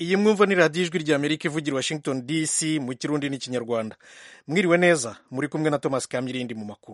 iyi mwumva ni radiyo ijwi rya amerika ivugira washington dc mu kirundi n'ikinyarwanda mwiriwe neza muri kumwe na thomas kamyirindi mu makuru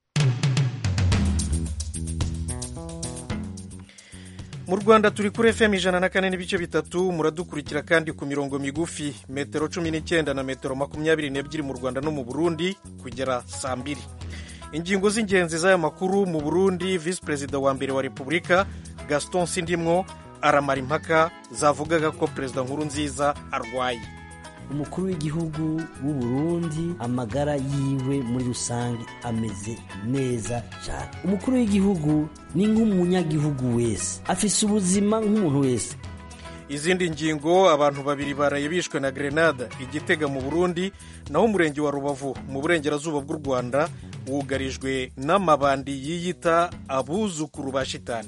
mu rwanda turi kuri fm ijana na kane n'ibice bitatu muradukurikira kandi ku mirongo migufi metero cumi n'icyenda na metero makumyabiri n'ebyiri mu rwanda no mu burundi kugera saa mbiri ingingo z'ingenzi z'aya makuru mu burundi visi perezida wa mbere wa repubulika gaston sindimwo aramara impaka zavugaga ko perezida nkuru nziza arwaye umukuru w'igihugu w'u Burundi amagara yiwe muri rusange ameze neza cyane umukuru w'igihugu ni nk'umunyagihugu wese afise ubuzima nk'umuntu wese izindi ngingo abantu babiri baraye bishwe na grenade igitega mu burundi naho umurenge wa rubavu mu burengerazuba bw'u rwanda wugarijwe n'amabandi yiyita abuzukuru ba shitani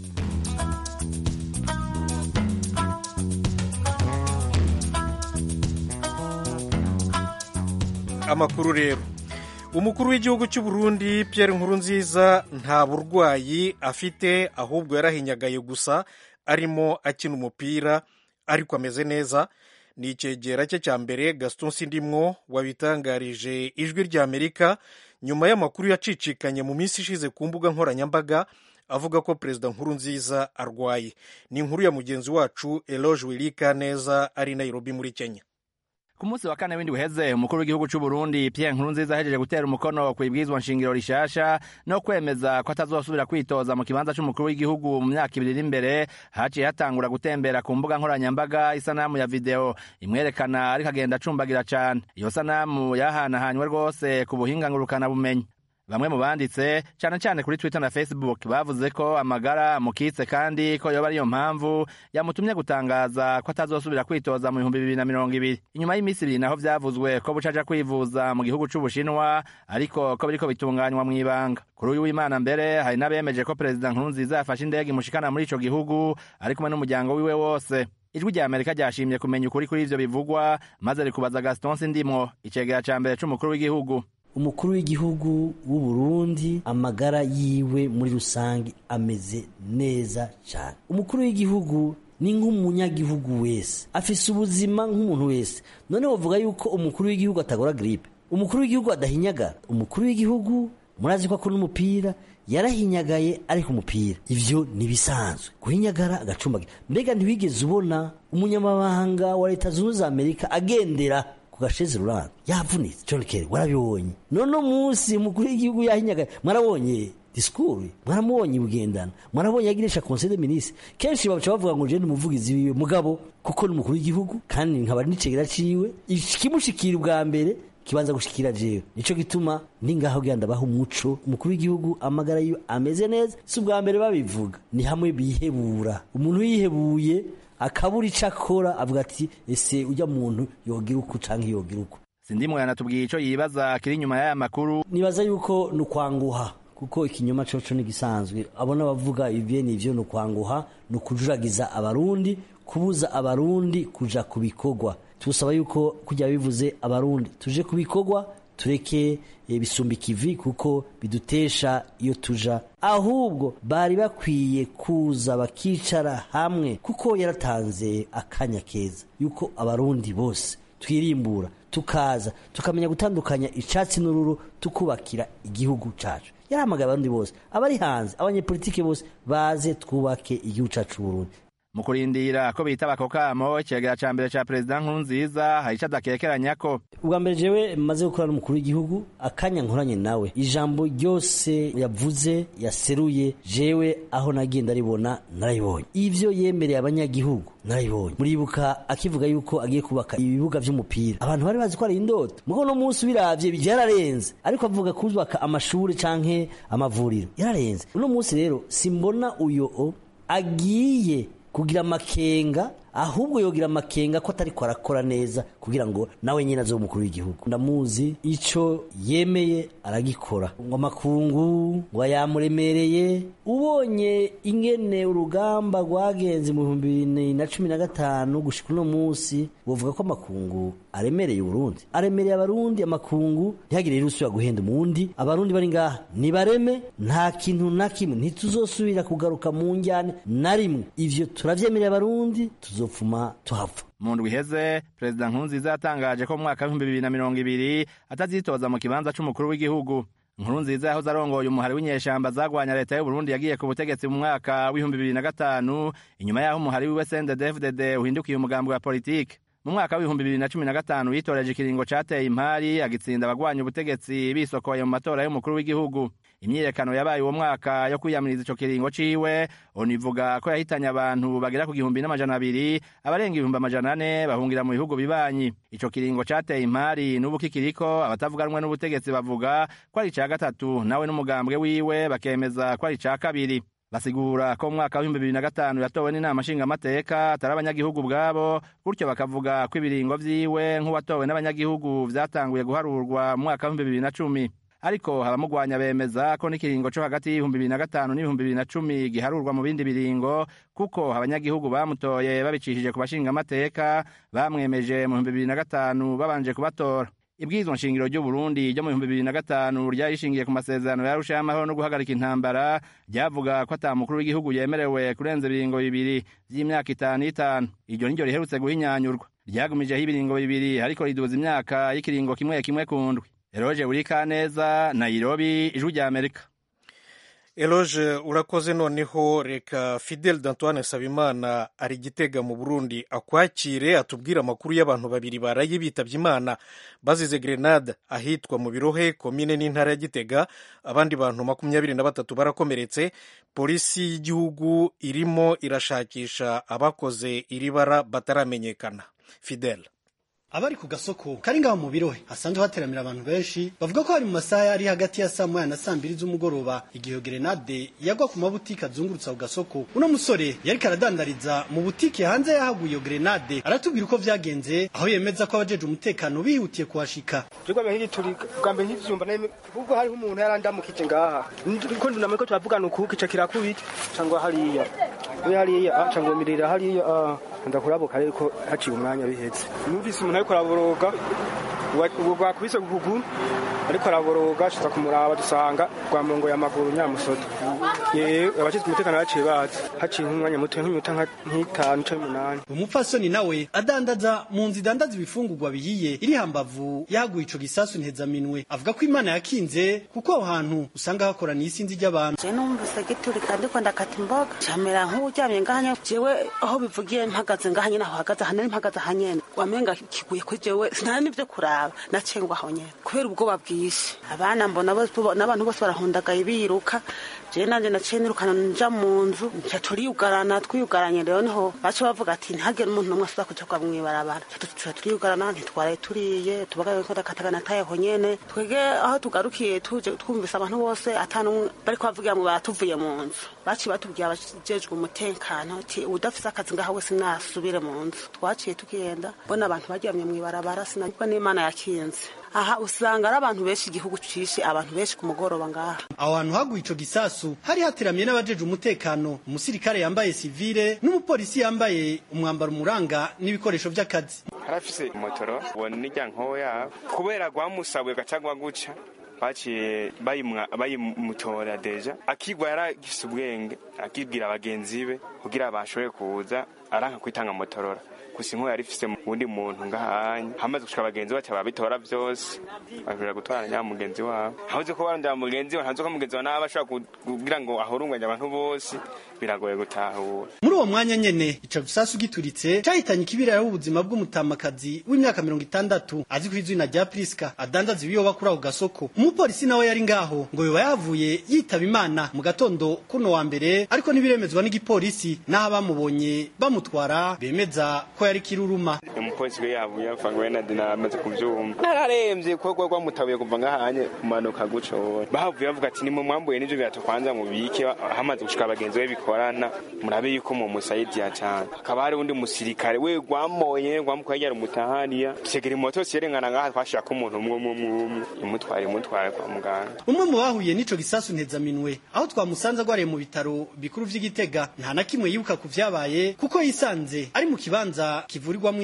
amakuru rero umukuru w'igihugu cy'u Burundi Pierre Nkurunziza nta burwayi afite ahubwo yarahinyagaye gusa arimo akina umupira ariko ameze neza ni icyegera cye cya mbere Gaston Sindimwo wabitangarije ijwi rya Amerika nyuma y'amakuru yacicikanye mu minsi ishize ku mbuga nkoranyambaga avuga ko perezida Nkurunziza arwaye ni inkuru ya mugenzi wacu Eloge Wilika neza ari Nairobi muri Kenya ku munsi wa kane w'indwi uheze umukuru w'igihugu cy'u Burundi Pierre Nkurunziza ahejeje gutera umukono ku ibwirizwa nshingiro rishasha no kwemeza ko atazosubira kwitoza mu kibanza c'umukuru w'igihugu mu myaka ibiri iri imbere haciye hatangura gutembera ku mbuga nkoranyambaga isanamu ya video imwerekana ariko agenda acumbagira cane iyo sanamu yahanahanywe rwose ku buhinga ngurukana bumenyi bamwe mu banditse cyane cyane kuri twitter na facebook bavuze ko amagara amukitse kandi ko yoba ariyo mpamvu yamutumye gutangaza ko atazosubira kwitoza mu bihumbi bibiri na mirongo ibiri inyuma y'iminsi ibiri naho vyavuzwe ko buca aja kwivuza mu gihugu c'ubushinwa ariko ko biriko bitunganywa mw'ibanga kuri uyu w'imana mbere hari n'abemeje ko perezida nkurunziza yafashe indege imushikana muri ico gihugu ari kumwe n'umuryango wiwe wose ijwi rya amerika ryashimye kumenya ukuri kuri ivyo bivugwa maze rikubaza gaston sindimwo icegera ca mbere c'umukuru w'igihugu umukuru w'igihugu w'u Burundi amagara yiwe muri rusange ameze neza cyane umukuru w'igihugu ni nk'umunyagihugu wese afise ubuzima nk'umuntu wese none bavuga yuko umukuru w'igihugu atagora gripe umukuru w'igihugu adahinyagara umukuru w'igihugu murazi ko akora umupira yarahinyagaye ari ku mupira ivyo nibisanzwe guhinyagara agacumbagira mbega ntiwigeze ubona umunyamabanga wa leta zunze za amerika agendera gasheze ruranga yavunitse John Kerry warabibonye none munsi umukuru w'igihugu yahinyaga mwarabonye disikuru mwaramubonye bugendana mwarabonye yagirisha conseil de ministre kenshi baca bavuga ngo je ni umuvugizi wiwe mugabo kuko ni umukuru w'igihugu kandi nkaba n'icegera ciwe ikimushikira ubwa mbere kibanza gushikira jewe nico gituma ndi ngaho genda baha umuco umukuru w'igihugu amagara yiwe ameze neza si ubwa mbere babivuga ni hamwe bihebura umuntu yihebuye akabura ico akora avuga ati ese ujya muntu yogira uku canke yogira uku sindimwe yanatubwiye ico yibaza kiri inyuma y'aya makuru nibaza yuko ni ukwanguha kuko ikinyoma coco ni gisanzwe abona bavuga ivyo nivyo ni ukwanguha ni ukujuragiza abarundi kubuza abarundi kuja ku bikorwa tubusaba yuko kujya bivuze abarundi tuje ku bikorwa tureke bisumba ikivi kuko bidutesha iyo tuja ahubwo bari bakwiye kuza bakicara hamwe kuko yaratanze akanya keza yuko abarundi bose twirimbura tukaza tukamenya gutandukanya icatsi n'ururu tukubakira igihugu cacu yarahamagaye abarundi bose abari hanze abanyepolitike bose baze twubake igihugu cacu Burundi mu kurindira ko bitaba ako kamo icegera ca mbere ca perezida nkurunziza hari ico adakekeranya ko ubwa mbere jewe maze gukora n'umukuru w'igihugu akanya nkoranye nawe ijambo ryose yavuze yaseruye jewe aho nagiye ndaribona narayibonye ivyo yemereye abanyagihugu narayibonye muribuka akivuga yuko agiye kubaka ibibuga vy'umupira abantu bari bazi ko ari indoto mugo no munsi biravye vyararenze ariko avuga kubaka amashuri canke amavuriro yararenze uno munsi rero simbona uyo agiye kugira amakenga ahubwo yogira amakenga ko atari ko arakora neza kugira ngo nawe nyine aze umukuru w'igihugu ndamuzi ico yemeye aragikora ngo amakungu ngo yamuremereye ubonye ingene urugamba rwagenze mu bihumbi bibiri na cumi na gatanu gushika uno munsi wovuga ko amakungu aremereye uburundi aremereye abarundi amakungu ntihagire rero usubira guhenda umundi abarundi bari ngaha nibareme nta kintu na kimwe ntituzosubira kugaruka mu njyane na rimwe ivyo turavyemereye abarundi tuzo tuzopfuma tuhava mu ndwi iheze perezida nkurunziza yatangaje ko mu mwaka w'ibihumbi bibiri na mirongo ibiri atazitoza mu kibanza c'umukuru w'igihugu nkurunziza yahoze arongoye umuhari w'inyeshamba zagwanya leta y'uburundi yagiye ku butegetsi mu mwaka w'ibihumbi bibiri na gatanu inyuma yaho umuhari wiwe sndefdd uhindukiye umugambi wa politike mu mwaka w'ibihumbi bibiri na cumi na gatanu yitoreje ikiringo cateye impari agitsinda abagwanya ubutegetsi bisokoye mu matora y'umukuru w'igihugu imyiyerekano yabaye uwo mwaka yo kwiyamiriza ico kiringo ciwe onivuga ko yahitanye abantu bagera ku gihumbi n'amajana abiri abarenga ibihumbi amajana ane bahungira mu bihugu bibanyi ico kiringo cateye impari n'ubu kikiriko abatavuga rumwe n'ubutegetsi bavuga ko ari ica gatatu nawe n'umugambwe wiwe bakemeza ko ari ica kabiri basigura ko mu mwaka w'ibihumbi bibiri na gatanu yatowe n'inama nshingamateka atari abanyagihugu ubwabo gutyo bakavuga ko ibiringo vyiwe nk'uwatowe n'abanyagihugu vyatanguye guharurwa mu mwaka w'ibihumbi bibiri na cumi ariko abamugwanya bemeza ko n'ikiringo co hagati y'ibihumbi bibiri na gatanu n'ibihumbi bibiri na cumi giharurwa mu bindi biringo kuko abanyagihugu bamutoye babicishije ku bashingamateka bamwemeje mu bihumbi bibiri na gatanu babanje kubatora ibwirizwa nshingiro ry'uburundi ryo mu bihumbi bibiri na gatanu ryari rishingiye ku masezerano yarusha y'amahoro no guhagarika intambara ryavuga ko ata mukuru w'igihugu yemerewe kurenza ibiringo bibiri vy'imyaka itanu itanu iryo niryo riherutse guhinyanyurwa ryagumijeho ibiringo bibiri ariko riduza imyaka y'ikiringo kimwe kimwe ku ndwi eroje burikaneza nairobi ijwi rya amerika eloge urakoze noneho reka fidel d'antoine nsabimana ari gitega mu burundi akwakire atubwire amakuru y'abantu babiri baraye bitabye imana bazize grenade ahitwa mu birohe komine n'intara ya gitega abandi bantu makumyabiri na batatu barakomeretse polisi y'igihugu irimo irashakisha abakoze iri bara bataramenyekana fidel abari ku gasoko kari ngaho mu birohe hasanzwe hateramira abantu benshi bavuga ko hari mu masaha yari hagati ya saa moya na saa mbiri z'umugoroba igihe grenade yagwa ku mabutike azungurutsa ku gasoko uno musore yariko aradandariza mu butike hanze yahaguye iyo grenade aratubwira uko vyagenze aho yemeza ko abajeje umutekano bihutiye kuhashika Jugwa mbere hiturika bwa mbere ntivyumva nayo ubwo hariho umuntu yarandamukije ngaha ko ndunamye ko turavugana uku kica kirakubita cangwa hariya we hariya ah cangwa mirira hariya ah ndakurabuka ariko haciye umwanya bihetse numvise umuntu ariko araboroga ubu bwakubise ku kuguru ariko araboroga ashiza kumuraba dusanga rwamongoye amaguru nyamusoto yewe abashinzwe umutekano baciye bazi haciye nk'umwanya muto nk'iminota nk'itanu canke umunani umupfasoni nawe adandaza mu nzu idandaza ibifungurwa bihiye iri hambavu yaguye ico gisasu ntezaminwe avuga ko imana yakinze kuko aho hantu usanga hakoraniye isinzi ry'abantu je numvise giturika ndiko ndakata imboga camera nk'uryamye ngahanya jewe aho bivugiye mpagaze ngahanye naho hagaze hanari mpagaze hanyene wamenga kiguye kuri jewe sinari n'ivyo kuraba nacengwa aho nyene kubera ubwoba bwinshi abana mbona n'abantu bose barahundagaye biruka je nanje naciye nirukana nja mu nzu nca turiyugarana twiyugaranye rero niho baca bavuga ati ntihagire umuntu n'umwe asuba kuja kwa mw'ibarabara tuca turiyugarana ntitwaraye turiye tubagaye ko dakatagana tayeho nyene twege aho tugarukiye tuje twumvise abantu bose atanumwe bariko bavugira mu batuvuye mu nzu baciye batubwiye abajejwe umutekano ati udafise akazi ngaha wese nasubire mu nzu twaciye tugenda mbona abantu baryamye mw'ibarabara sinabwo n'imana yakinze aha usanga ari abantu benshi igihugu cishe abantu benshi ku mugoroba ngaha aho hantu haguye ico gisasu hari hateramiye n'abajeje umutekano umusirikare yambaye sivile n'umupolisi yambaye umwambaro umuranga n'ibikoresho vy'akazi harafise motoro ubona n'irya nkoya kubera rwamusabuye gacagwa guca baciye bayimutora deja akigwa yaragifise ubwenge akibwira bagenzi be kugira bashobore kuza aranka kwitanga motorora gusa inkuba yari ifise uwundi muntu ngahanya hamaze gushika abagenzi bacu babitora vyose bashobora gutwara nya mugenzi wabo habuze ko barondera mugenzi we ntazi ko mugenzi wa nawe ashobora kugira ngo ahurunganye abantu bose biragoye gutahura muri uwo mwanya nyene ico gisasu gituritse cahitanye ikibiriraho ubuzima bw'umutamakazi w'imyaka mirongo itandatu azi ku izina rya priska adandaza ibiyoba kuri ako gasoko umupolisi nawe yari ngaho ngo yoba yavuye yitaba imana mu gatondo kuno wa mbere ariko ntibiremezwa n'igipolisi n'aho abamubonye bamutwara bemeza ko yari kiruruma umupolisi we yavuye apfa ngo wenda dinamaze kuvyumva nararemvye kuko rwamutabuye kuva ngahanye kumanuka guco bahavuye bavuga ati nimwe mwambuye n'ivyo birato kwanza mubike hamaze gushika abagenzi be bikorana murabe yuko mu musaidiya cane hakaba hari undi musirikare we rwamoye rwamukwegera yari umutahaniya tegera imoto siyerengana ngaha twashirako umuntu umwe umwe umwe imutware imutware kwa muganga umwe mu bahuye n'ico gisasu ntezaminwe aho twamusanze agwariye mu bitaro bikuru vy'igitega nta na kimwe yibuka ku vyabaye kuko yisanze ari mu kibanza kivurirwamwo indembe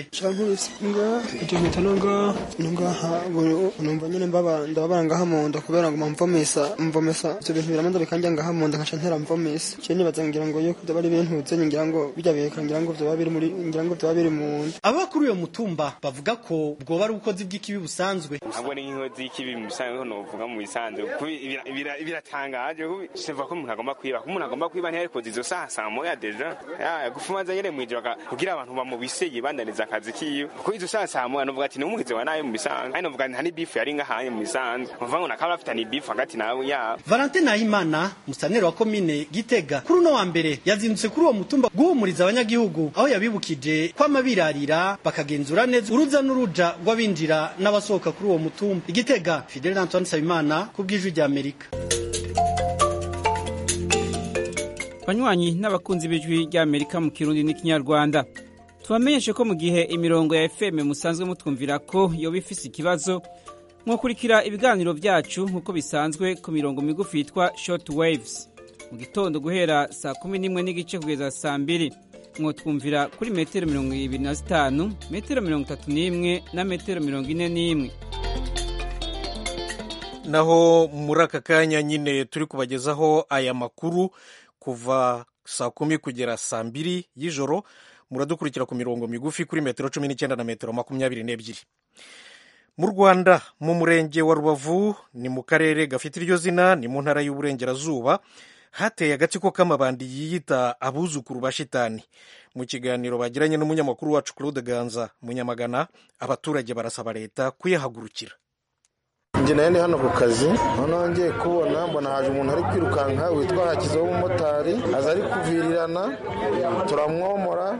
yabibukije cankubise nga icyo mpita nonga nongaha numva nyene mbaba ndababara ngaha mu nda kubera ngo mvomesa mvomesa ivyo bintu biramanza bikanja ngaha mu nda nkaca ntera mvomesa ciye nibaza ngira ngo yuko vyaba ari ibintu zenye ngira ngo bijya biheka ngira ngo vyoba biri muri ngira ngo vyoba biri mu nda ababa kuri uyo mutumba bavuga ko bwoba ari ubukozi bw'ikibi busanzwe ntabwo ari nk'inkozi y'ikibi mu bisanzwe ko novuga mu bisanzwe kuko bira- bira- biratangaje kuko siva ko umuntu agomba kwiba ko umuntu agomba kwiba ntiyarikoze izo saha saa moya deja Ya, gufumaza nyene mw'ijoro aka- kugira abantu bamubise yibandaniza akazi kiwe kuko izo saha saa moya novuga ati n'umugizi wa nabi mu bisanzwe kandi novuga nta n'ibifu yari ngahanye mu bisanzwe novuga ngo nakaba bafitanye ibifu hagati nawe yabo Valentin Nahimana musaneri wa komine Gitega kuri uno wa mbere yazindutse kuri uwo mutumba guhumuriza abanyagihugu aho yabibukije kwama birarira bakagenzura neza uruza n'uruja rw'abinjira n'abasohoka kuri uwo mutumba Igitega Fidel Antoine Sabimana ku bw'ijwi rya Amerika banywanyi n'abakunzi b'ijwi ry'amerika mu kirundi n'ikinyarwanda tubamenyeshe ko mu gihe imirongo ya fm musanzwe mutwumvira ko yoba ifise ikibazo mwakurikira ibiganiro byacu nk'uko bisanzwe ku mirongo migufi yitwa short waves mu gitondo guhera saa kumi n'imwe n'igice kugeza saa mbiri mwotwumvira kuri metero mirongo ibiri na zitanu metero mirongo itatu n'imwe na metero mirongo ine n'imwe naho muri aka kanya nyine turi kubagezaho aya makuru kuva saa kumi kugera saa mbiri y'ijoro muradukurikira ku mirongo migufi kuri metero cumi n'icyenda na metero makumyabiri n'ebyiri mu rwanda mu murenge wa rubavu ni mu karere gafite iryo zina ni mu ntara y'uburengerazuba hateye agatsiko k'amabandi yiyita abuzukuru ba shitani mu kiganiro bagiranye n'umunyamakuru wacu claude ganza munyamagana abaturage barasaba leta kuyahagurukira njye nayo ndi hano ku kazi noneho ngiye kubona mbona haje umuntu ari kwirukanka witwa hakizeho umumotari aza ari kuvirirana turamwomora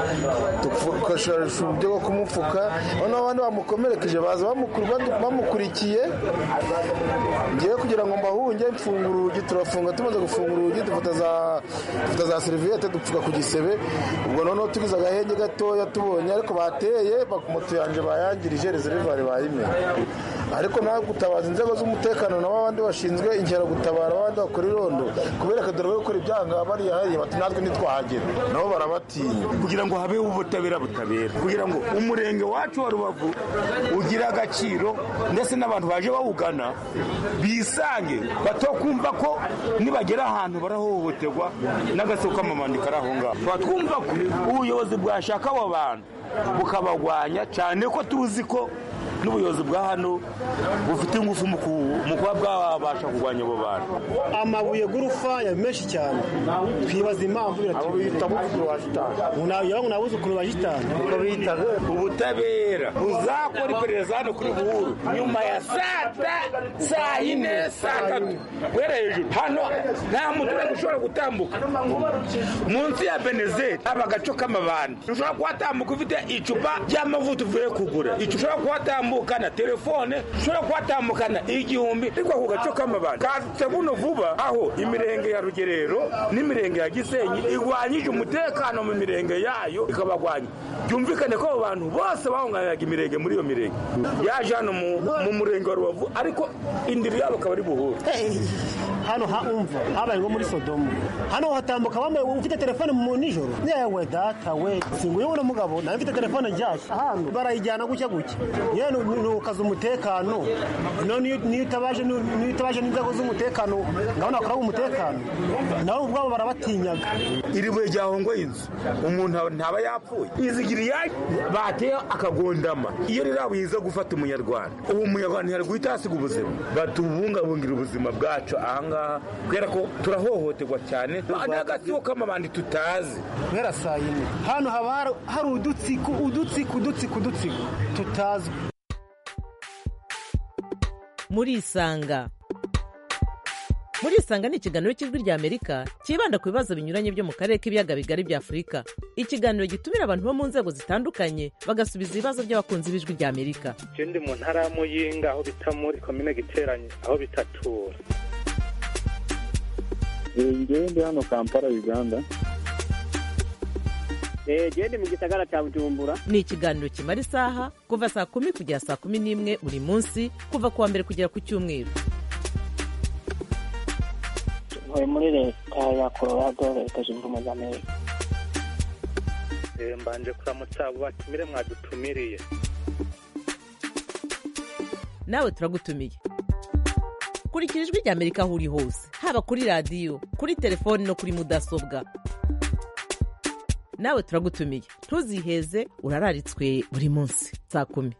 dukoresha uburyo bwo kumupfuka noneho abandi bamukomerekeje baza bamukuru- bamukurikiye ngiye kugira ngo mbahunge mfungura urugi turafunga tumaze gufungura urugi dufata za dufata za seriviyete dupfuka ku gisebe ubwo noneho tugize agahenge gatoya tubonye ariko bateye bak- moto yanjye bayangirije rezerivare bayimena ariko nawe gutabaza inzego z'umutekano nabo abandi bashinzwe inkeragutabara abandi bakora irondo kubera ko dore gukora ibyanga bariya hariya bati natwe ntitwahagera nabo barabatinya kugira ngo habeho ubutabera butabera kugira ngo umurenge wacu wa rubavu ugire agaciro ndetse n'abantu baje bawugana bisange batokumva ko nibagera ahantu barahohoterwa n'agasoko k'amamandi kari aho ngaho tuba twumva ko ubuyobozi bwashaka abo bantu bukabagwanya cyane ko tuzi ko n'ubuyobozi bwa hano bufite ingufu mu ku- mu kuba bwabasha kurwanya abo bantu amabuye y'urufaya menshi cyane twibaza impamvu abo bita abuzukuru ba shitani yawe ngo ni abuzukuru ba shitani uko bita ubutabera buzakora iperereza hano kuri buhuru nyuma ya saa ta saa yine saa tatu guhera hejuru hano nta muturage ushobora gutambuka munsi ya benezeti haba agaco k'amabandi ushobora kuhatambuka ufite icupa ry'amavuta uvuye kugura icyo ushobora kuhatambukana telefone ushobora kuhatambukana igihumbi ariko ako gaco k'amabandi katse buno vuba aho imirenge ya rugerero n'imirenge ya gisenyi igwanyije umutekano mu mirenge yayo ikabagwanya byumvikane ko abo bantu bose bahunganiraga imirenge muri iyo mirenge yaje hano mu mu murenge wa rubavu ariko indiri yabo akaba ari buhuru hano haumva habaye nko muri sodomu hano hatambuka bamwe ufite telefone mu nijoro yewe data we singuye uno mugabo nawe mfite telefone nshyashya hano barayijyana gutya gutya yewe ni ukaza umutekano no niyo niyo utabaje niyo utabaje n'inzego z'umutekano ngabona bakora umutekano nabo ubwabo barabatinyaga iri buye ryahongoye inzu umuntu ntaba yapfuye izigiriye bateye akagondama iyo rirabuyiza gufata umunyarwanda uwo munyarwanda ntiyari guhita hasiga ubuzima batubungabungira ubuzima bwacu ahangaha kubera ko turahohoterwa cyane n'agatsiko k'amabandi tutazi guhera saa yine hano haba hari- hari udutsiko udutsiko udutsiko udutsiko tutazwi murisanga murisanga ni ikiganiro cy'ijwi rya amerika cyibanda ku bibazo binyuranye byo mu karere k'ibiyaga bigari bya afurika ikiganiro gitumira abantu bo mu nzego zitandukanye bagasubiza ibibazo by'abakunzi b'ijwi rya amerika je ndi mu ntara ya muyinga aho bita muri komine giteranye aho bitatura ngewe ndi hano kampala uganda genda mu gisagara cya bujumbura ni ikiganiro kimara isaha kuva saa kumi kugera saa kumi n'imwe buri munsi kuva ku wa mbere kugera ku cyumweru ntuye muri leta ya colorado leta zunze ubumwe za amerika Eh, mbanje kuramutsa abo batumire mwadutumiriye nawe turagutumiye kurikira ijwi rya amerika aho uri hose haba kuri radiyo kuri telefoni no kuri mudasobwa nawe turagutumiye ntuziheze urararitswe buri munsi saa kumi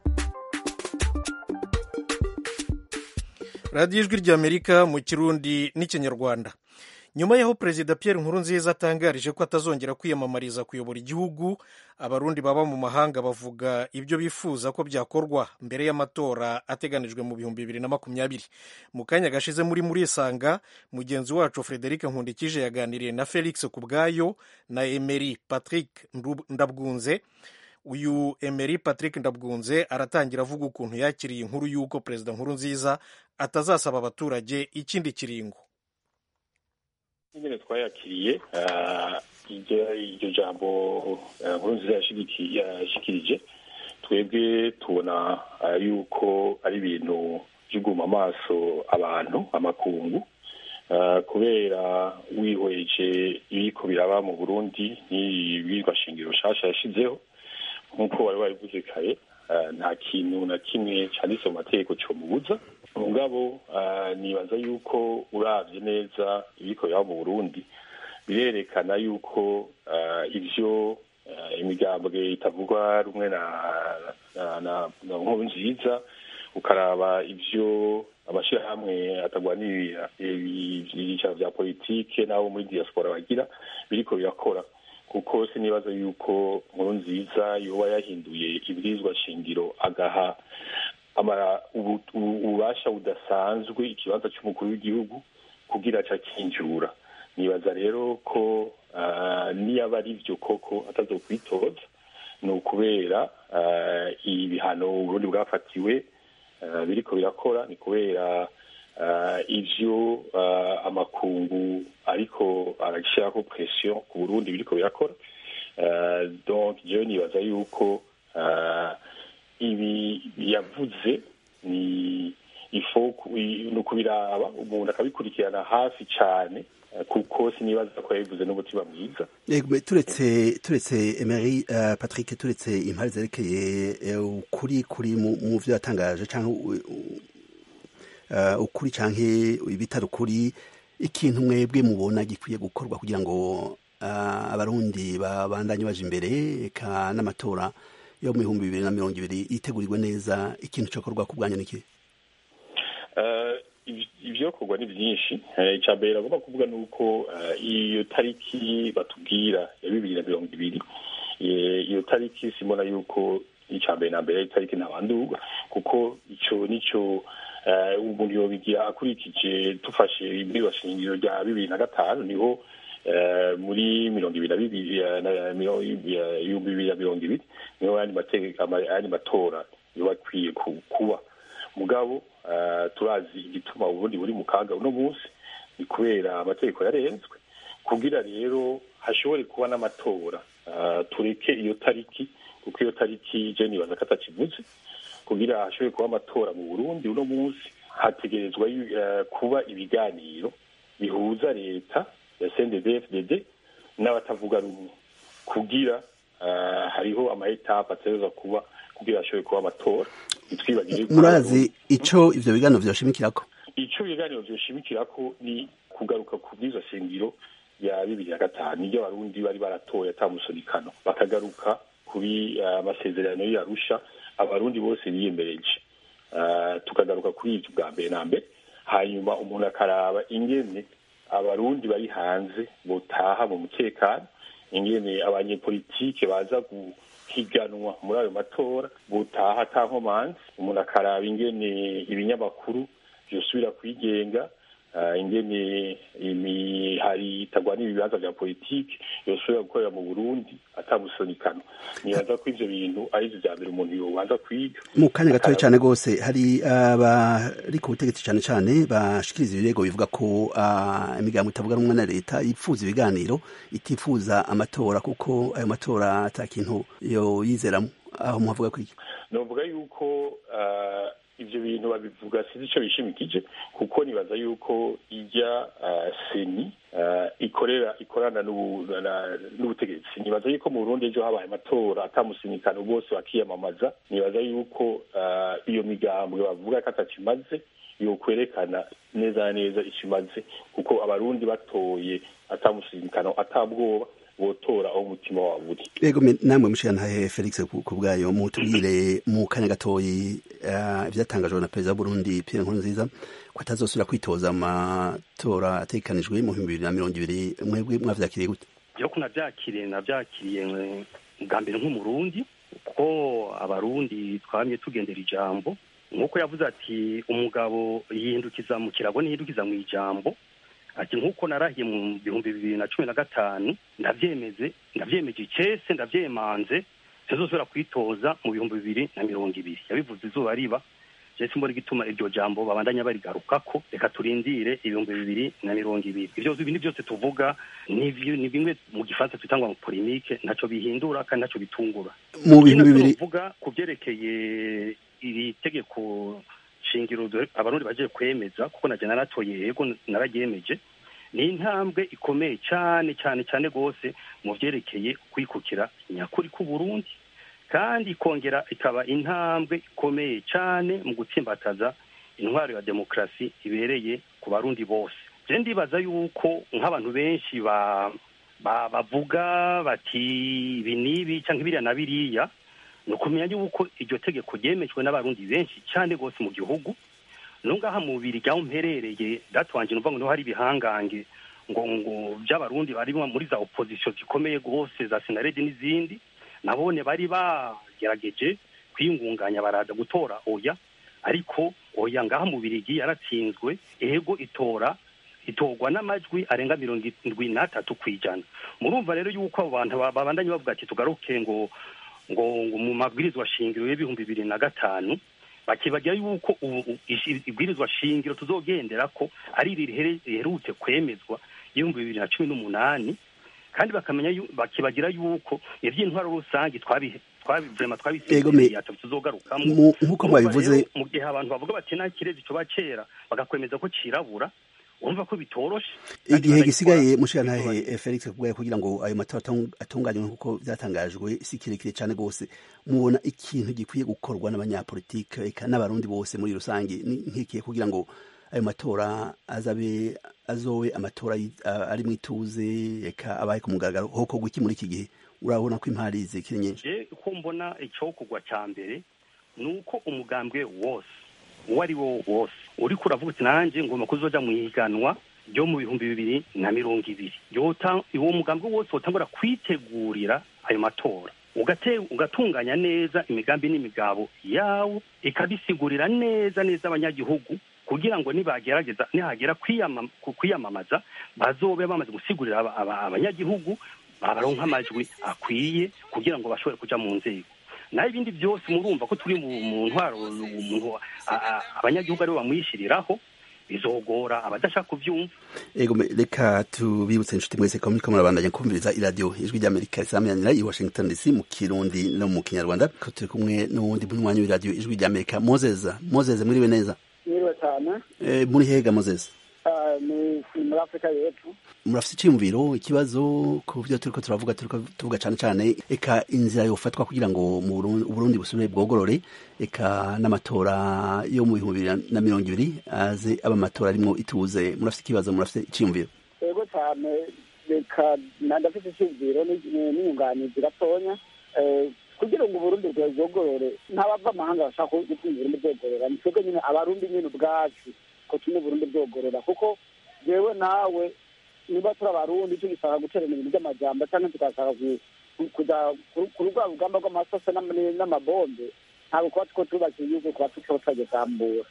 radiyo ijwi ry'amerika mu kirundi n'ikinyarwanda nyuma y'aho perezida Pierre Nkurunziza atangarije ko atazongera kwiyamamariza kuyobora igihugu abarundi baba mu mahanga bavuga ibyo bifuza ko byakorwa mbere y'amatora ateganijwe mu bihumbi bibiri na makumyabiri mu kanya gashize muri murisanga mugenzi wacu frederic nkundikije yaganiriye na felix kubwayo na emery patrick ndabwunze uyu emery patrick ndabwunze aratangira avuga ukuntu yakiriye inkuru y'uko perezida nkurunziza atazasaba abaturage ikindi kiringo nyine twayakiriye iryo jambo nkuru nziza yashikirije twebwe tubona yuko ari ibintu by'uguma amaso abantu amakungu kubera wihweje ibiko biraba mu burundi n'ibirwa shingiro nshasha yashizeho nk'uko wari wabivuze kare nta kintu na kimwe cyanditse mu mategeko cyomubuza mugabo nibaza yuko urabye neza ibiko biraba mu burundi birerekana yuko ibyo imigambwe itavugwa rumwe na nkuru nziza ukaraba ibyo amashyirahamwe atagwanirira ibyicaro bya politike n'abo muri diaspora bagira biriko birakora kuko sinibaza yuko nkuru nziza yoba yahinduye ibwirizwa shingiro agaha ububasha budasanzwe ikibanza cy'umukuru w'igihugu kugira aca akinjura nibaza rero ko niyaba ari byo koko atazokwitoza ni ukubera ibihano uburundi bwafatiwe biriko birakora ni kubera ivyo amakungu ariko arashyiraho presiyo ku burundi biriko birakora donc jewe nibaza yuko ibi yavuze ni ifo ni ukubiraba umuntu akabikurikirana hafi cyane kuko sinibaza ko yabivuze n'umutima mwiza turetse turetse emery patrick turetse impari zerekeye ukuri kuri mu byo yatangaje cyangwa ukuri cyangwa ibitari ukuri ikintu mwebwe mubona gikwiye gukorwa kugira ngo abarundi babandanye baje imbere eka n'amatora yo mu bihumbi bibiri na mirongo ibiri yitegurirwe neza ikintu cyokorwa ku bwanyu niki ibyokorwa ni byinshi icya mbere agomba kuvuga ni uko iyo tariki batubwira ya bibiri na mirongo ibiri iyo tariki simona yuko icya mbere na mbere itariki ntabanduka kuko icyo nicyo umuntu yobigira akurikije dufashe ibirwa shingiro rya bibiri na gatanu niho muri mirongo ibiri na bibiri ibihumbi bibiri na mirongo ibiri niho ayandi matora yoba akwiye kuba mugabo turazi igituma uburundi buri mu kaga uno munsi ni kubera amategeko yarenzwe kugira rero hashobore kuba n'amatora tureke iyo tariki kuko iyo tariki je nibaza ko atakivuze kugira hashobore kuba amatora mu burundi uno munsi hategerezwa kuba ibiganiro bihuza leta ya cndd n'abatavuga rumwe kugira hariho amaetape ategerezwa kuba kugira hashobore kuba amatora murazi ico ivyo biganiro vyoshimikirako ico ibiganiro vyoshimikirako ni kugaruka ku bwiza shingiro ya bibiri na gatanu iyo abarundi bari baratoye atamusunikano bakagaruka kuri amasezerano uh, y'arusha abarundi bose biyemereje uh, tukagaruka kuri ivyo bwa mbere na mbere hanyuma umuntu akaraba ingene abarundi bari hanze botaha mu mutekano ingene abanyepolitike baza guhiganwa muri ayo matora botaha ata nkomanzi umuntu akaraba ingene ibinyamakuru vyosubira kwigenga ingene imihari itagwanira ibibanza vya politiki yosubira gukorera mu burundi atamusonikano nibaza ko ivyo bintu arivyo vya mbere umuntu yobanza kwiga mu kanya gatoya cyane rwose hari abari ku butegetsi cyane cyane bashikiriza ibirego bivuga ko imigambo itavuga rumwe na leta yifuza ibiganiro itifuza amatora kuko ayo matora ata kintu yo yizeramo aho muhavuga kwiki novuga yuko ivyo bintu babivuga sinzi ico bishimikije kuko nibaza yuko ijya uh, seni uh, ikorera ikorana n'ubutegetsi nibaza yuko mu Burundi ejo habaye amatora atamusinikano bose bakiyamamaza nibaza yuko uh, iyo migambwe bavuga ko atakimaze yokwerekana neza na neza ikimaze kuko abarundi batoye atamusinikano atabwoba botora aho umutima wabo uri yego namwe mushirantahe felix ku bwayo mutubwire mu kanya gatoyi ivyatangajwe na perezida w'uburundi pierre nkurunziza ko atazosubira kwitoza amatora ategekanijwe mu bihumbi bibiri na mirongo ibiri mwebwe mwavyakiriye gute jewe ko navyakiriye navyakiriye bwa mbere nk'umurundi kuko abarundi twamye tugendera ijambo nk'uko yavuze ati umugabo yihindukiza mu kirago ntihindukiza mu ijambo ati nk'uko narahiye mu bihumbi bibiri na cumi na gatanu ndavyemeze ndavyemeje icese ndavyemanze ntizosubira kwitoza mu bihumbi bibiri na mirongo ibiri yabivuze izuba riba jesi mbona igituma iryo jambo babandanya barigarukako reka turindire ibihumbi bibiri na mirongo ibiri ivyo bintu byose tuvuga ni bimwe mu gifaransa twitangwa mu polemike ntaco bihindura kandi ntaco bitungura mu bihumbi bibiri tuvuga ku vyerekeye iri tegeko shingiro abarundi bagiye kwemeza kuko naje naratoye yego nararyemeje ni intambwe ikomeye cyane cyane cyane rwose mu vyerekeye kwikukira nyakuri k'uburundi kandi ikongera ikaba intambwe ikomeye cyane mu gutsimbataza intwaro ya demokarasi ibereye ku barundi bose je ndibaza yuko nk'abantu benshi ba bavuga bati ibi n'ibi cyangwa ibiriya na biriya ni ukumenya yuko iryo tegeko ryemejwe n'abarundi benshi cyane rwose mu gihugu nungaha mu bubiri ryaho mperereye datwanje numva ngo niho hari ibihangange ngo ngo by'abarundi bari muri za opposition zikomeye rwose za senarede n'izindi nabone bari bagerageje kwiyungunganya baraza gutora oya ariko oya ngaha mu birigi yaratsinzwe ego itora itorwa n'amajwi arenga mirongo indwi n'atatu ku ijana murumva rero yuko abo bantu babandanye bavuga ati tugaruke ngo ngo ngo mu mabwirizwa shingiro y'ibihumbi bibiri na gatanu bakibagira yuko ibwirizwa shingiro tuzogendera ko ari iri riherutse kwemezwa y'ibihumbi bibiri na cumi n'umunani kandi bakamenya bakibagira yuko ivy'intwaro rusange twabihe vrema twabisezereye tuzogarukamo nk'uko mwabivuze mu gihe abantu bavuga bati nta kirezi coba cera bagakwemeza ko cirabura urumva ko bitoroshe igihe gisigaye mushirantahe felix kubwaye kugira ngo ayo matora atunganywe nk'uko byatangajwe si kirekire cyane rwose mubona ikintu gikwiye gukorwa n'abanyapolitike eka n'abarundi bose muri rusange nk'ikihe kugira ngo ayo matora azabe azowe amatora ari mu ituze eka abaye ku mugaragaro hokorwa iki muri iki gihe urabona ko impari zikiri nyinshi ko mbona icokogwa cya mbere ni uko umugambwe wose uwo ari wo wose uriko uravuga uti nanjye ngomba kuzoja mu ihiganwa ryo mu bihumbi bibiri na mirongo ibiri uwo mugambwe wose wotangura kwitegurira ayo matora ugatunganya neza imigambi n'imigabo yawo ikabisigurira neza neza abanyagihugu kugira ngo nibagerageza nihagera kwiyamamaza bazobe bamaze gusigurira abanyagihugu babaronka amajwi akwiye kugira ngo bashobore kuja mu nzego naho ibindi byose murumva ko turi mu ntwaro umuntu abanyagihugu aribo bamwishyiriraho bizogora abadashaka kubyumva ego reka tubibutse inshuti mwese ko muriko murabandanya kumviriza iradiyo ijwi ry'amerika risamanira i washington dc mu kirundi no mu kinyarwanda ko turi kumwe n'uwundi munywanyi w'iradiyo ijwi ry'amerika mozeza mozeze muriwe neza mwiriwe cyane muri hega mozeze ni muri afurika y'epfo murafite icyiyumviro ikibazo ku byo turiko turavuga turiko tuvuga cyane cyane eka inzira yofatwa kugira ngo mu Burundi busubire bwogorore eka n'amatora yo mu bihumbi bibiri na mirongo ibiri aze aba amatora arimwo ituze murafite ikibazo murafite icyiyumviro yego cyane reka ndafite icyiyumviro n'inyunganizi gatonya kugira ngo uburundi bwogorore ntabava amahanga bashaka gutuma uburundi bwogorora ni twebwe nyine abarundi nyine ubwacu ko tumwe uburundi bwogorora kuko jewe nawe niba turi abarundi tugishaka guterana ibintu by'amajambo cyangwa tugashaka kuja ku rwa rugamba rw'amasose n'amabombe ntabwo kuba two tubakiye igihugu kuba tukiho turagisambura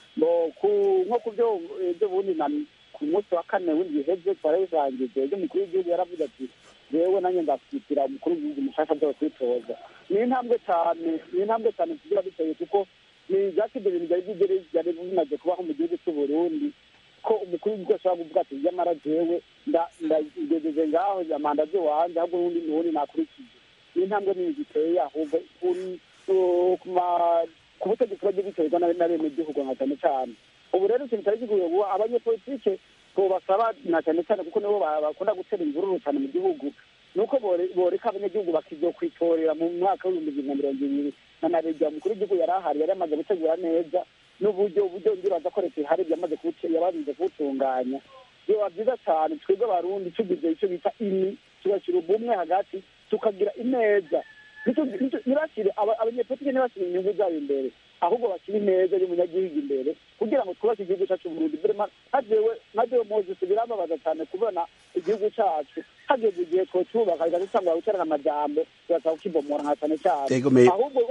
nko ku byo ibyo bundi ku munsi wa kane w'indwi iheze twarabirangije ibyo umukuru w'igihugu yaravuze ati jewe nanjye nzashyigikira umukuru w'igihugu mushasha byo kwitoza ni intambwe cyane ni intambwe cyane tugira duteye kuko ni ibyatsi ibyo bintu byari byari bimaze kubaho mu gihugu cy'u Burundi ko umukuru w'igihugu ashobora kuvuga ati nyamara jewe ndagejeje ngaho manda z'iwanjye ahubwo n'ubundi n'ubundi nakurikije ni intambwe nini ziteye ahubwo ku ku butegetsi bagiye biterwa n'abenegihugu nka cyane cyane ubu rero ikintu cyari gikwiye kuba abanyepolitike tubasaba na cyane cyane kuko nibo bakunda gutera imvururu cyane mu gihugu nuko boreka abanyagihugu bakizokwitorera mu mwaka w'ibihumbi bibiri na mirongo ibiri na naregia umukuru w'igihugu yari ahari yari amaze gutegura neza n'uburyo uburyo ndibaza ko leta ihari yamaze yabarinze kuwutunganya biba byiza cyane twebwe abarundi tugize icyo bita ini tugashyira ubumwe hagati tukagira ineza ntibashyire abanyepolitike ntibashyire inyungu zabo imbere ahubwo bashyire ineza y'umunyagihugu imbere kugira ngo twubake igihugu cyacu Burundi hajewe nkajewe moses birambabaza cyane kubona igihugu cyacu hageze igihe twocubaka kigatangura guterana amajambo tugasaba kukibomora nka cyane cyane ahubwo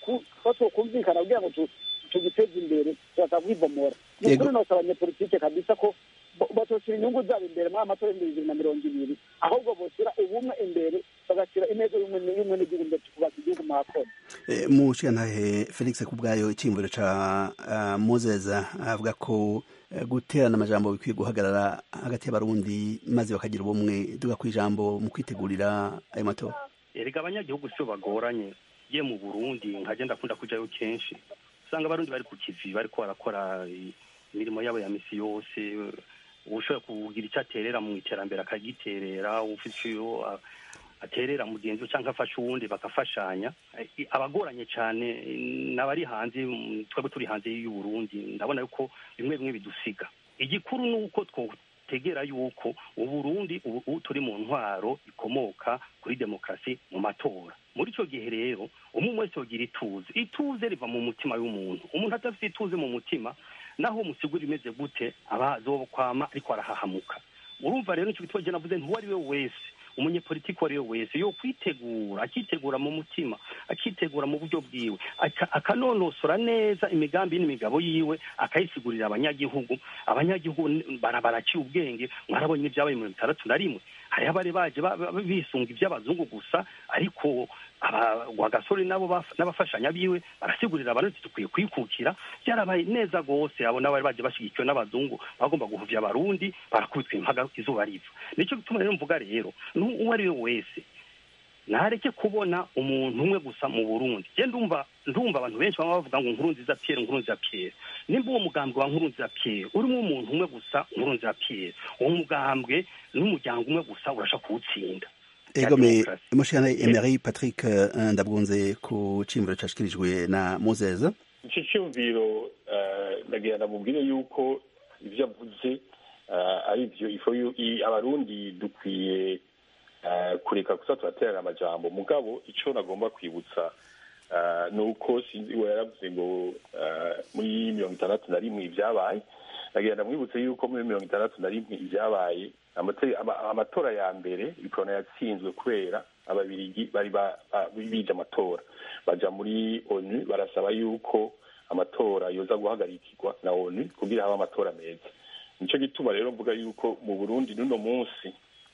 ko twokumvikana kugira ngo tugiteze imbere tugasaba kwibomora ni ukuri nose abanyepolitike kabisa ko batoshyira inyungu zabo imbere muri amatora y'ibihumbi bibiri na mirongo ibiri ahubwo boshyira ubumwe imbere bagashyira ineza y'umwe n'igihugu imbere tukubaka igihugu mwakoze mu nshingantahe felix kubwayo icyiyumviro ca uh, moses avuga ko uh, guterana amajambo bikwiye guhagarara hagati y'abarundi maze bakagira ubumwe duga ku ijambo mu kwitegurira ayo matora erega abanyagihugu sio bagoranye ye mu burundi nkagenda akunda kujayo kenshi usanga abarundi bari ku kivi bariko barakora imirimo yabo ya misi yose ushobora kugira icyo aterera mu iterambere akagiterera ufite iyo aterera mugenzi we cyangwa afasha uwundi bagafashanya abagoranye cyane n'abari hanze twebwe turi hanze y'uburundi ndabona yuko bimwe bimwe bidusiga igikuru ni uko twotegera yuko uburundi ubu turi mu ntwaro ikomoka kuri demokarasi mu matora muri icyo gihe rero umwe wese yogira ituze ituze riva mu mutima w'umuntu umuntu adafite ituze mu mutima naho musigura imeze gute abazokwama ariko arahahamuka urumva rero nicyo gituma navuze ntuwo ari we wese umunyepolitiki uwo ari we wese yo kwitegura akitegura mu mutima akitegura mu buryo bwiwe akanonosora neza imigambi n'imigabo yiwe akayisigurira abanyagihugu abanyagihugu baraciye ubwenge mwarabonye n'ibyabaye mirongo itandatu na rimwe hariho abari baje bisunga iby'abazungu gusa ariko abagasore nabo n'abafashanya biwe barasigurira abarundi dukwiye kwikukira byarabaye neza rwose abo nabo bari baje bashyigikiwe n'abazungu bagomba guhuvya abarundi barakubitwa impaga izuba riva nicyo gituma rero mvuga rero uwo ari we wese nareke kubona umuntu umwe gusa mu burundi je ndumva ndumva abantu benshi baba bavuga ngo nkuru nziza pierre nkuru nziza pierre nimba uwo mugambwe wa nkuru nziza pierre urimo umuntu umwe gusa nkuru nziza pierre uwo mugambwe n'umuryango umwe gusa urasha kuwutsinda ego me mushana emery patrick ndabwunze ku cimbiro cashikirijwe na moses ico cyumviro ndagira ndamubwire yuko ivyo avuze ari vyo ifo abarundi dukwiye kureka gusa turaterana amajambo mugabo ico nagomba kwibutsa ni uko sinzi we yaravuze ngo muri mirongo itandatu na rimwe ibyabaye nagira ndamwibutse yuko muri mirongo itandatu na rimwe ibyabaye amatora ya mbere ikorona yatsinzwe kubera ababirigi bari bije amatora baja muri onu barasaba yuko amatora yoza guhagarikirwa na onu kugira habe amatora meza nico gituma rero mvuga yuko mu burundi n'uno munsi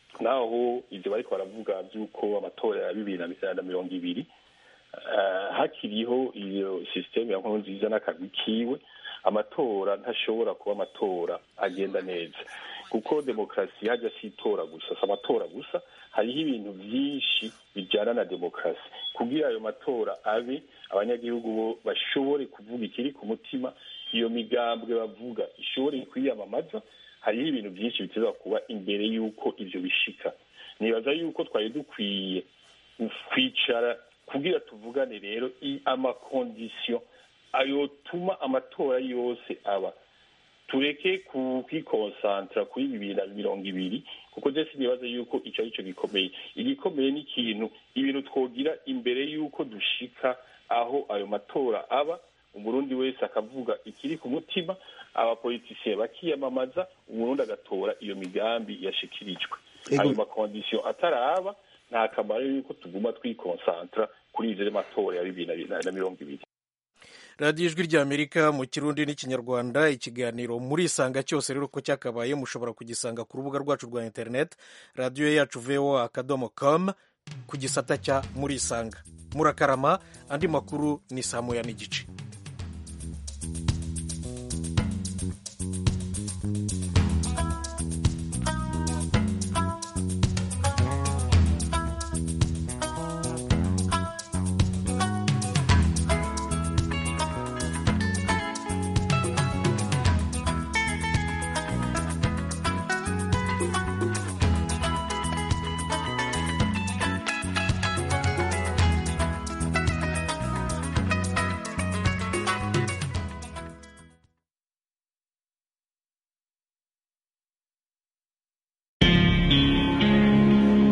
naho ivyo bariko baravuga vy'uko amatora ya bibiri na mirongo ibiri hakiriho iyo sisiteme ya nkuru nziza n'akagwi kiwe amatora ntashobora kuba amatora agenda neza kuko demokarasi hajya si itora gusa si amatora gusa hariho ibintu byinshi bijyana na demokarasi kugira ayo matora abe abanyagihugu bo bashobore kuvuga ikiri ku mutima iyo migambwe bavuga ishobore kwiyamamaza hariho ibintu byinshi biteza kuba imbere y'uko ibyo bishika nibaza yuko twari dukwiye kwicara kugira tuvugane rero amakondisiyo ayotuma amatora yose aba tureke kwikonsantara kuri bibiri na mirongo ibiri kuko je sinibaza yuko ico ari cyo gikomeye igikomeye ni ikintu ibintu twogira imbere y'uko dushika aho ayo matora aba umurundi wese akavuga ikiri ku mutima abapolitisiye bakiyamamaza umurundi agatora iyo migambi yashikirijwe ayo makondisiyo ataraba nta kamaro yuko tuguma twikonsantara kuri ivyo matora ya bibiri na mirongo ibiri radiyo ijwi ry'amerika mu kirundi n'ikinyarwanda ikiganiro muri isanga cyose rero ko cyakabaye mushobora kugisanga ku rubuga rwacu rwa interineti radiyo yacu voa akadomo com ku gisata cya muri isanga murakarama andi makuru ni saa moya n'igice